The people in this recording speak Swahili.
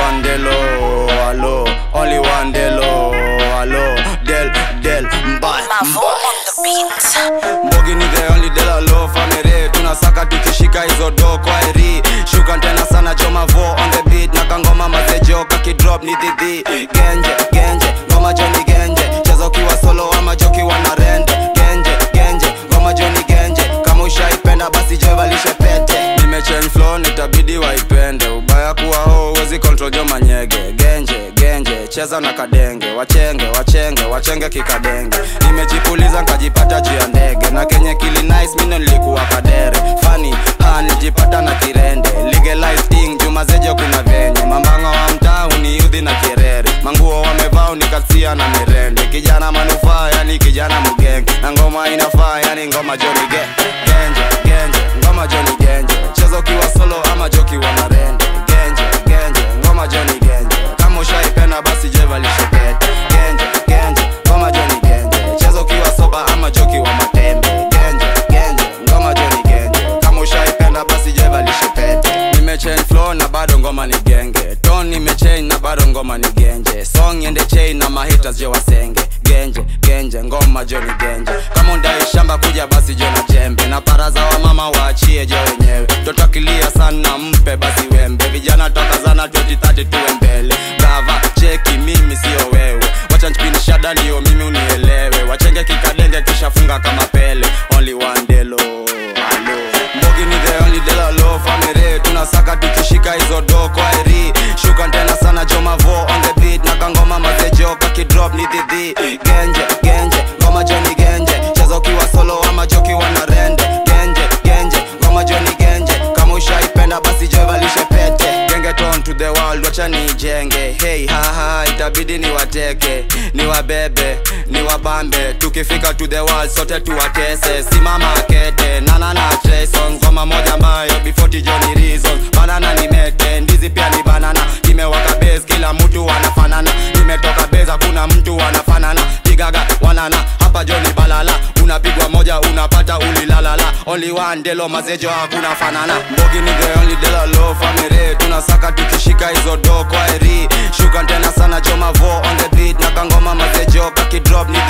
one delo, alo, only one delo, alo, del, del, mbaya, Mavo on the beat. Mbogi ni the only dela low family tunasaka tukishika hizo do kwa eri shuka tena sana choma vo on the beat na kangoma mazejo kakidrop ni dhidhi genje genje ngoma joni genje cheza ukiwa solo ama jokiwa na rende genje genje ngoma joni genje kama ushaipenda basi jevalishe pete nimechange flow nitabidi waipende ubaya kuwa ho uwezi control jo manyege genje genje cheza na kadenge wachenge wachenge wachenge kikadenge nimejipuliza nkajipata juu ya ndege na kenye kili nice mino nilikuwa kadere fani ha nilijipata na kirende legalize thing juma zejo kuna venye mambanga wa mtaa uniudhi na kirere manguo wamevaa unikasia na mirende kijana manufaa yani kijana mgenge na ngoma inafaa yani ngoma joni ge genje genje ngoma joni genje cheza ukiwa solo ama jokiwa na rende genje genje ngoma joni genje kama ushaipenda basi jevalishe pete genje genje ngoma joni genje cheza ukiwa soba ama jokiwa matembe genje genje ngoma joni genje kama ushaipenda basi jevalishe pete nimechange flow na bado ngoma ni genge ton nimechange na bado ngoma ni genje song ende chain na mahitas je wasenge genje genje ngoma joni genje kama undai shamba kuja basi je na jembe na paraza wa mama waachie je wenyewe totakilia sana mpe basi wembe vijana tokazana 2030 tuwe mbele brava cheki mimi sio wewe wacha nchipini shada ndio mimi unielewe wachenge kikadenge kishafunga kama pele only one delo alo mbogi ni the only dela low family tunasaka tukishika hizo do kwa eri shuka tena sana joma vo on the beat na kangoma mazejo kakidrop ni dhidhi genje genje ngoma joni genje cheza ukiwa solo ama jokiwa na rende genje genje ngoma joni genje kama ushaipenda basi jevalishe pete genge ton to the world wacha nijenge hey haha itabidi ni wateke ni wabebe ni wabambe tukifika to the world sote tuwatese simama kete nana na Trayson ngoma moja ambayo before tijoni reason banana ni mete ndizi pia ni banana kimewaka base kila mtu anafanana nimetoka base hakuna mtu anafanana pigaga wanana hapa joni balala unapigwa moja unapata ulilalala only one delo mazejo hakuna fanana mbogi ni the only delo low family tunasaka tukishika hizo do kwa eri shuka tena sana joma vo on the beat na kangoma mazejo kakidrop ni